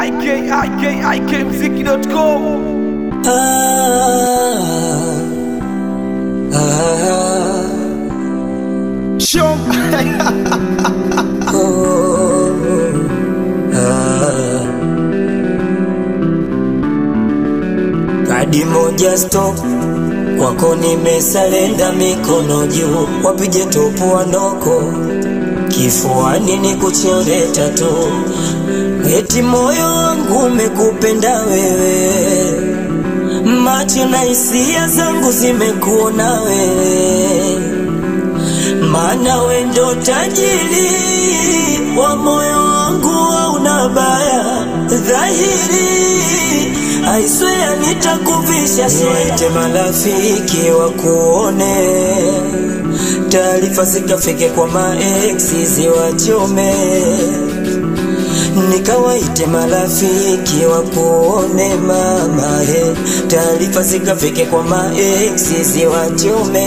IK, IK, IKMziki.com. Show. Kadi moja stop kwako nimesalenda, mikono juu, wapige topu wanoko kifuani ni kuchore tatu, eti moyo wangu umekupenda wewe, macho na hisia zangu zimekuona wewe, maana we ndo tajiri wa moyo wangu, hauna baya dhahiri I swear nitakuvisha niwaite marafiki wakuone, taarifa zikafike kwa maeksi ziwachome, nikawaite marafiki wakuone mama he, taarifa zikafike kwa maeksi ziwachome.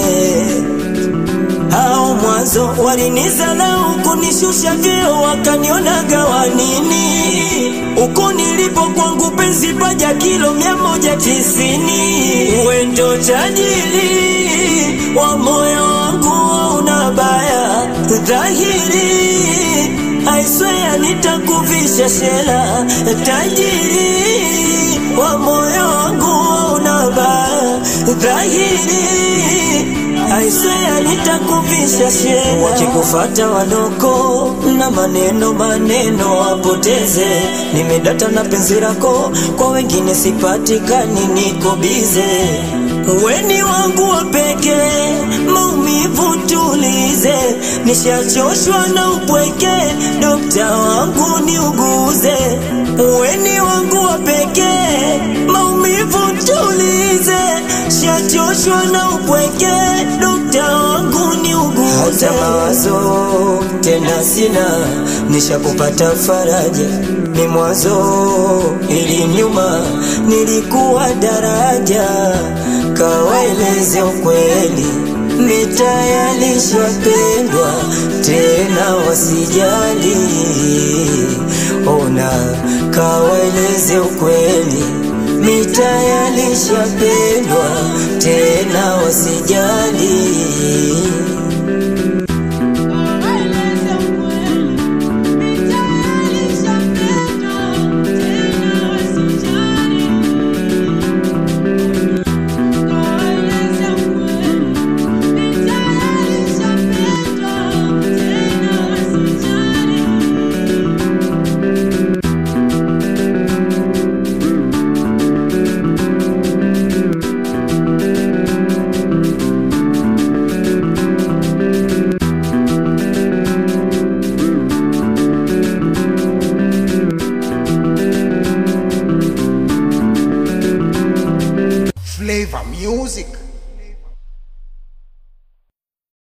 Hao mwanzo walinizarau kunishusha vyeo, wakanionaga wanini uko nilipo kwangu penzi paja kilo mia moja tisini wendo tajiri wa moyo wangu una baya dhahiri I swear nitakuvisha shela tajiri wa moyo wangu una baya dhahiri I swear nitakuvisha shela wakikufata wanoko na maneno maneno wapoteze nimedata na penzi lako kwa wengine sipatikani niko bize weni wangu wa pekee maumivu tulize nishachoshwa na upweke dokta wangu niuguze weni wangu wa pekee maumivu tulize shachoshwa na upweke dokta wangu niuguze hata mawazo tena sina nishakupata faraja ni mwanzo ili nyuma nilikuwa daraja kawaeleze ukweli mitayalishapendwa tena wasijali ona kawaeleze ukweli mitayalishapendwa tena wasijali Flavor Music.